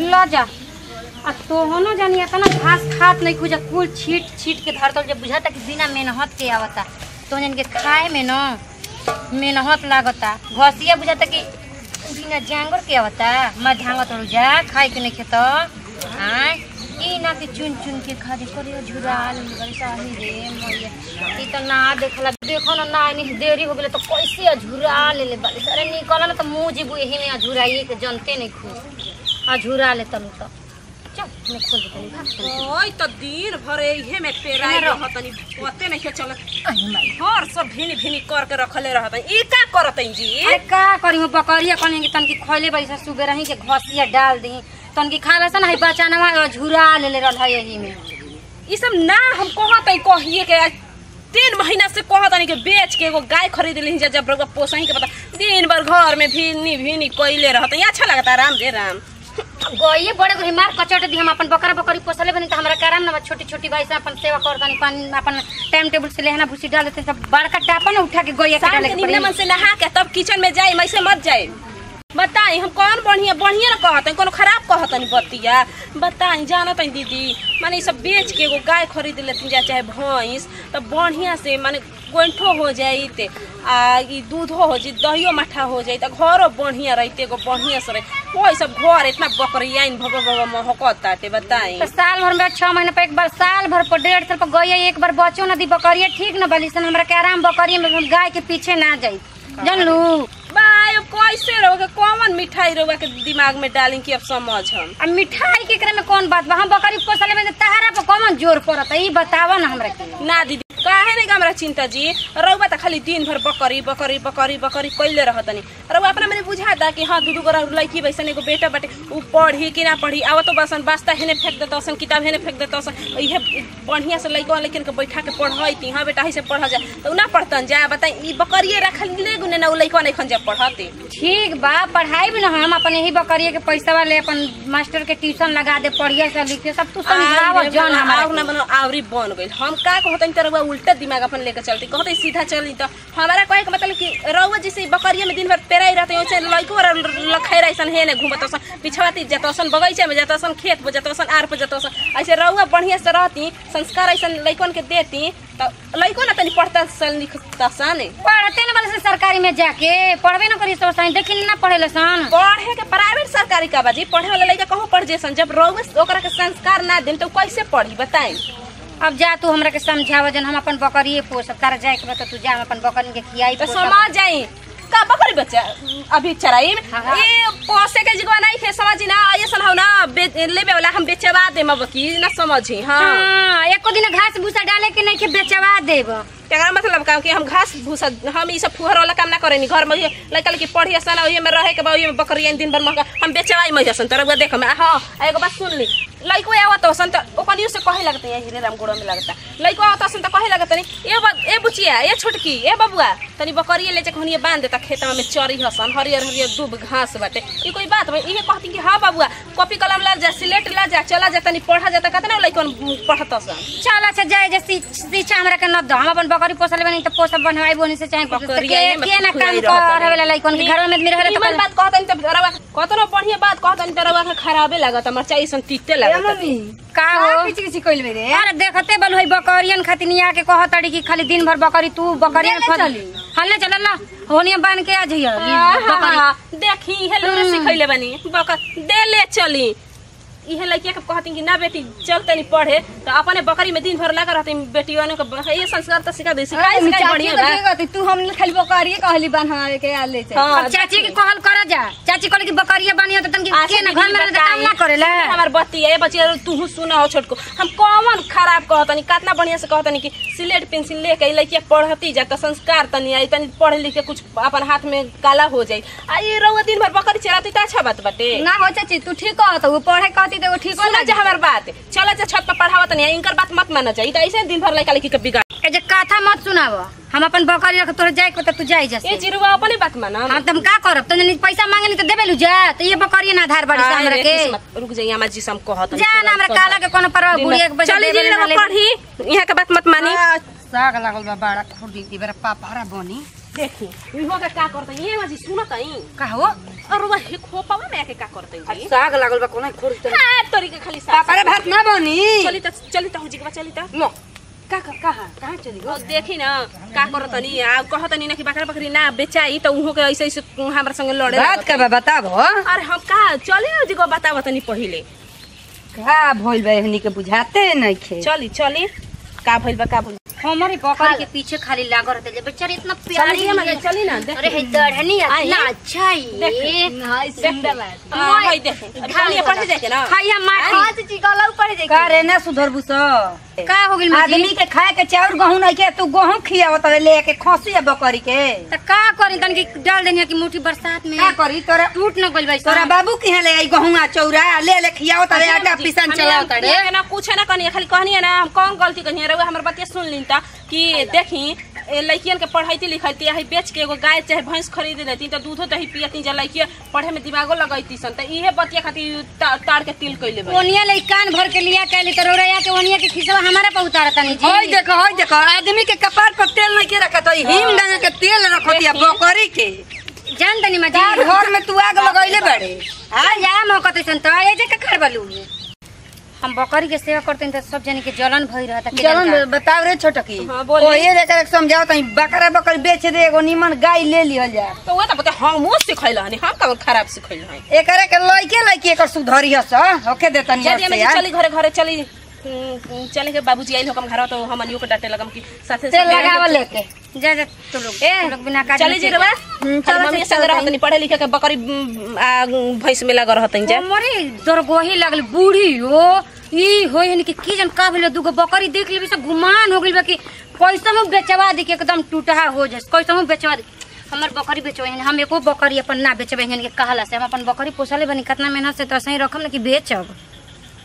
ल जा आ तोहनो जानी इतना घास खात नहीं खुजा कुल छीट छीट के धरतल जब बुझाता कि बिना मेहनत के आवता तो जन के खाए में न मेहनत लागता घसिया बुझाता कि बिना जांगर के आवता मैं झांगत रहू जा खाए के नहीं खेत आय ई ना के चुन चुन के खा दे करे झुरा ले बड़ी साही रे मैया ई त ना देखला देखो ना ना नहीं देरी हो गेले तो कैसे झुरा ले ले बाली अरे निकल ना तो मुंह जीबू यही में झुराइए के जनते नहीं खू आ झुरा ले तनु तो चल मैं खोल देतनी भाग तनी। ओय त दिन भर इहे में पेराई एमे रह। रहतनी पते नहीं चलत आई माई हर सब भिनी भिनी कर के रखले रहतनी ई का करतनी जी अरे का करी हो बकरिया कनी कि तनकी खइले बड़ी सा सुबह रही के घसिया डाल दी तनकी खा लसन है बचानवा झुरा ले ले रहल है यही में ई सब ना हम कहतई कहिए के आज तीन महीना से कहतनी के बेच के एगो गाय खरीद ली जा जब रउआ पोसही के पता दिन भर घर में भिनी भिनी कइले रहतई अच्छा लगता राम दे राम गइए बड़े गो मार कचट दी हम अपन बकरा बकरी पोसले बनी त हमरा कराम ना छोटी छोटी भाई से अपन सेवा कर दनी पानी अपन टाइम टेबल से लेहना भूसी डाल देते सब बड़का टापा ना उठा के गइया के शाम डाले के के निमने मन पड़ी से नहा के तब किचन में जाए ऐसे मत जाए बताई हम कौन बढ़िया बढ़िया ना कहतनी कोनो खराब कहतनी बतिया बताई जानत हई दीदी माने ई सब बेच के एगो गाय खरीद लेती जा चाहे भैंस तो बढ़िया से माने गोइठो हो जाई ते आ ई दूधो हो जाई दहियो मठा हो जाई त घरो बढ़िया रहिते एगो बढ़िया से रही कोई सब घर इतना बकरिया इन भब भब महकत ताटे बताई तो साल भर में छह महीने पर एक बार साल भर पर डेढ़ साल पर गइया एक बार बचो ना दी बकरिया ठीक ना बली सन हमरा के आराम बकरिया में हम गाय के पीछे ना जाई जानलू बाय अब कैसे रहोगे कौन मिठाई रहुआ के दिमाग में डाली कि अब समझ हम अब मिठाई के करे में कौन बात बा हम बकरी पोसले में तहरा पर कौन जोर पड़त ई बतावा ना हमरा के ना दीदी काहे नहीं हमरा चिंता जी रउआ त खाली दिन भर बकरी बकरी बकरी बकरी कइले रहतनी रउआ अपना मैंने बुझाता कि हाँ दू दू गोरा लड़की वैसन एगो बेटा बाटे उ पढ़ी कि ना पढ़ी आवत तो बसन बास्ता हेने फेंक देता सन किताब हेने फेंक देता सन इहे बढ़िया से लइका लेकिन के बैठा के पढ़ाई हाँ बेटा से पढ़ जा तो उ ना पढ़तन जा बताई ई बकरिए रखल ले गुने ना उ लइका नहीं खन जा पढ़ते ठीक बा पढ़ाई भी ना हम अपन यही बकरिया के पैसा वाले अपन मास्टर के ट्यूशन लगा दे पढ़िया से लिखे सब तू समझाव जन आव ना हमरा बनो आवरी बन गइल हम का कहतनी त रउआ उल्टा दिमाग अपन लेके चलती कहते सीधा चली त हमारा कहे के मतलब कि रउआ जैसे बकरिया में दिन भर पेराई रहते वैसे लइको लखाई रहिसन हे ने घूमत सन पिछवाती जतसन बगीचा में जतसन खेत पर जतसन आर पर जतसन ऐसे रउआ बढ़िया से रहती संस्कार ऐसन लइकन के देती त लइको ना तनी पढ़ता सन लिखता सन पढ़ते ना वाले से सरकारी में जाके पढ़बे ना करी सब सही देखी ना पढ़े सन पढ़े के प्राइवेट सरकारी का बाजी पढ़े वाला लइका कहूँ पढ़ जेसन जब रउआ ओकरा के संस्कार ना देन तो कैसे पढ़ी बताई अब जा तू हमरा के समझाव जन हम अपन बकरिए पोसब तारा जाए के बता तू जा हम अपन बकरी के खियाई तो पोसब। समझ जाई का बकरी बच्चा अभी चराई हाँ, हाँ। ये पोसे के जगह नहीं थे समझी ना ये सन हो ना बे- लेबे वाला हम बेचवा दे मबकी ना समझी हाँ हाँ एको दिन घास भूसा डाले के नहीं के बेचवा देब एकरा मतलब का कि हम घास भूसा हम ई सब फुहर वाला काम ना करेनी घर में लड़का लड़की पढ़ी सन ओही में रहे के बा ओही में बकरी दिन भर महंगा हम बेचवाई महिला सन तरह देख में हाँ आ एगो बात सुन ली लइको आवत सन त ओकनियो से कहे लगते हैं हीरे राम गोड़ो में लगता लइको आवत सन त कहे लगता नहीं ए बा- ए बुचिया ए छोटकी ए बबुआ तनी बकरिए ले जाके हनिए बांध देता खेतवा में चरी हसन हरियर हरियर दूब घास बाटे ई कोई बात बा इहे कहती कि हाँ बबुआ कॉपी कलम ला जा सिलेट ला जा चला जा तनी पढ़ा जाता कहता ना लइकन पढ़त सन चल अच्छा जाए जे शी- शिक्षा हमरा के न दो हम अपन बकरी पोसले बनी त पोसब बनवाई बोनी से चाहे कुछ से बकरिया के ये में के ना खुलाई काम रहता करे वाला लइकन के घर में मेरे हरे निमन बात कहतनी त रवा कतनो बढ़िया बात कहतनी त रवा के खराबे लागत मरचाई सन तीते लागत का हो किच किच कइल मेरे अरे देखते बल होई बकरियन खातिर निया के कहतड़ी कि खाली दिन भर बकरी तू बकरियन ले खा चली। हल्ले चल ला होनिया बांध के आ जइया बकरी देखी हेलो रे सिखैले बनी बकर दे ले चली इहे लड़किया के कहती कि ना बेटी चल तनी पढ़े तो अपने बकरी में दिन भर लगा रहती बेटी के ये संस्कार तो सिखा दे सिखाई सिखाई बढ़िया बा तू हम खाली बकरिए कहली बन हमारे के आ ले चल हाँ, अब चाची के कहल करा जा चाची कहले कि बकरिया बानी तो तनके आशा के ना दीदी घर में रहते काम बताई। ना करेला हमार बत्ती है बच्ची तू सुना हो छोटको हम कौन खराब कहतनी कितना बढ़िया से कहतनी कि सिलेट पेंसिल लेके ई लड़किया पढ़ती जा तो संस्कार तनी आई तनी पढ़ लिख के कुछ अपन हाथ में काला हो जाई आ ये रउआ दिन भर बकरी चलाती तो अच्छा बात बाटे ना हो चाची तू ठीक कहत वो पढ़े कहती तो वो ठीक हो सुना जा हमार बात चला जा छत पर पढ़ावत नहीं इनकर बात मत माना चाहिए तो ऐसे दिन भर लड़का लड़की के बिगाड़ ए जे कथा मत सुनाव हम अपन बकरी रख तोरे जाए के बता तू जाई ये जैसे चिरुआ अपने बात माना हम तुम का करब तो जनी पैसा मांगनी तो देबे लू जा तो ये बकरिया ना आधार बाड़ी से हमरा के रुक जाइए हमार जी से हम कहत जा ना हमरा काला के कोनो परवा बुढ़िया के पैसा चली देबे जी ना लोग ले पढ़ी यहाँ के बात मत मानी साग लागल बा बड़ा खुदी की बेरा पापा बनी देखी इहो के का करते ये मजी सुनत आई का हो और वह हे खोपावा में के का करते जी साग लागल बा कोना खोर हां तोरी के खाली साग पापा रे भात ना बनी चली त चली त हुजी के बा चली त लो का का कहां कहां चली गो और देखी ना का करत नी आ कहत नी ना कि बकरा बकरी ना बेचाई त उहो के ऐसे ऐसे हमरा संगे लड़े बात का बा बताबो अरे हम का चले जी को बतावत नी पहिले का भइल बा एहनी के बुझाते नहीं खे चली चली का भइल बा का भइल हमारी बकरी के पीछे खाली लागल रहते जे बेचारी इतना प्यारी चली हम है। चली ना देख अरे है दढ़नी आई। इतना अच्छा है हाय सुंदर बात हां भाई देख अभी चलिए पढ़े देखे ना खाइया माटी हां चाची गला ऊपर देख का रे ना सुधरबू स का हो गेल आदमी मजी के खाए के चाउर गहूं नहीं के तू गहूं खियावत रे लेके खसी बकरी के त का करी तन की डाल देनी कि मुट्ठी बरसात में का करी तोरा टूट न गइल बा तोरा बाबू के ले आई गहुआ चौरा ले ले खियावत रे आटा पिसन चलावत रे ना कुछ ना कहनी खाली कहनी ना हम कौन गलती कहनी रे हमर बतिया सुन लीन त कि देखी ए, लड़कियन के पढ़ाईती लिखती है बेच के एगो गाय चाहे भैंस खरीद लेती त दूधो दही पियती जा लड़किया पढ़े में दिमागो लगैती सन त इहे बतिया खातिर ता- ताड़ के तिल कइले बा ओनिया ले कान भर के लिया कहले त रोरैया के ओनिया के खिसवा हमारा पे उतारता नहीं होय जी देखो होय देखो आदमी के कपार पर तेल नहीं के रखत है हिम डांगा के तेल रखत है बकरी के जान तनी मजी तार घर में तू आग लगैले बड़े आ जा मौका तैसन त ए जे का कर बलू हम बकरी के सेवा करते त सब जने के जलन भई रहता के चलन जनता। बताव रे छोटकी हाँ, बोली। ओए लेकर समझाओ तई बकरा बकरी बेच दे एगो निमन गाय ले लिहल जा तो वो त बता हम वो सिखैल हनी हम कौन खराब सिखैल हनी एकरे के लइके लइके एकर सुधरी हस होके देतनी यदि हम चली घरे घरे चली हम्म, चले के बाबूजी आइल हम घर तो हम अनियो के डांटे लगम कि साथे तेल साथे लगावल लेके जा जा तू लोग ए, तू लोग बिना काट चली जी रवा हम्म, चल चलो मम्मी से संग चल रहत नहीं पढ़े लिखे के बकरी उम, आ, भैंस में लगा रहत जा मोरे दरगोही लगल बूढ़ी हो ई हो यानी कि की जन का भेल दुगो बकरी देख लेबी से गुमान हो गेल बा कि कैसे हम बेचवा दी के एकदम टूटहा हो जाए कैसे हम बेचवा दी हमर बकरी बेचवे हम एको बकरी अपन ना बेचबे हन के कहला से हम अपन बकरी पोसले बनी कितना मेहनत से तो सही रखम ना कि बेचब